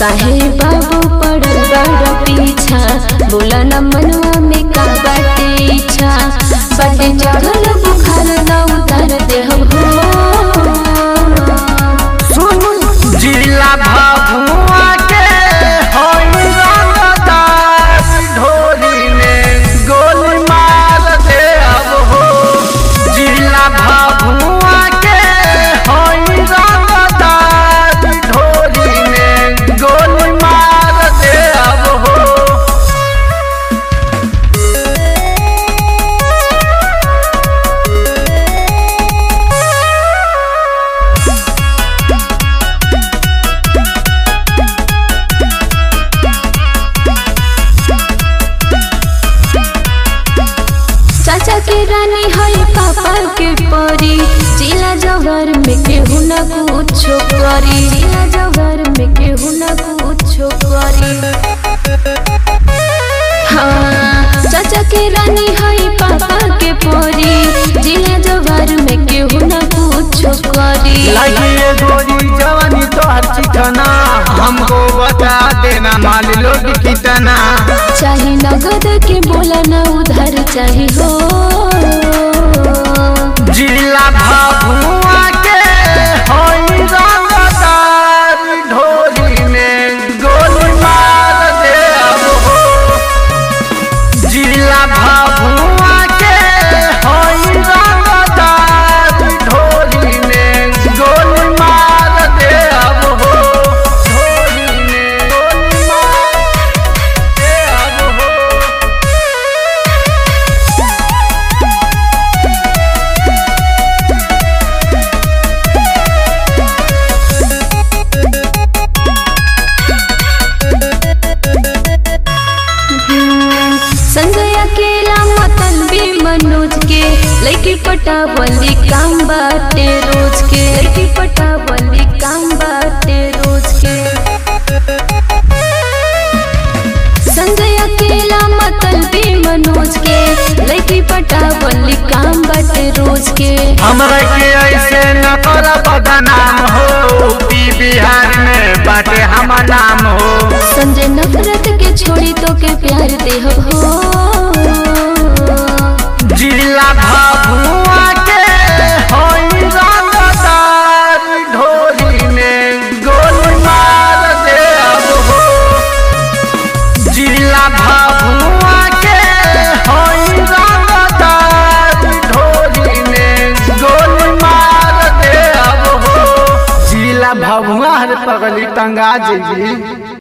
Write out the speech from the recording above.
काहे बाबू पड़ल बड़ा पीछा बोला न मनवा में का बाटे इच्छा बाटे चढ़ल बुखार न उतार देह हो सुन जिला भभुआ के होई रंगदार ढोली में गोली मार दे अब हो जिला भभुआ के होई रंगदार ढोली में गोली मार दे अब हो चाचा के रानी है पापा के परी जिला जवर में केहू न कुछो करी जिला जवर में केहू न कुछो करी हाँ चाचा के रानी है पापा के परी जिला जवर में केहू न कुछो करी लगी गोरी जवानी तो हर चिकना हमको बता देना माल लोग कितना चाहे नगद के बोला न उधार चाहे हो जिला भभुआ के होई रंगदार ढोली में गोली मार दे अब हो जिला भभुआ के होई रंगदार ढोली में गोली मार दे अब हो ढोली में गोली मार दे अब हो संजय अकेला मतन भी मनोज के लड़की पटावली काम बाटे रोज के लड़की पटावली काम बाटे रोज के संजय अकेला मतन भी मनोज के लड़की पटावली काम बाटे रोज के हमरा के ऐसे न कर बदनाम हो यूपी बिहार में बाटे हमार नाम हो संजय नफरत के छोड़ी तो के प्यार देह हो जिला भभुआ के होई रंगदार ढोली में गोली मार दे अब हो जिला भभुआ के होई रंगदार ढोली में गोली मार दे अब हो जिला भभुआ हर पगली टंगा जी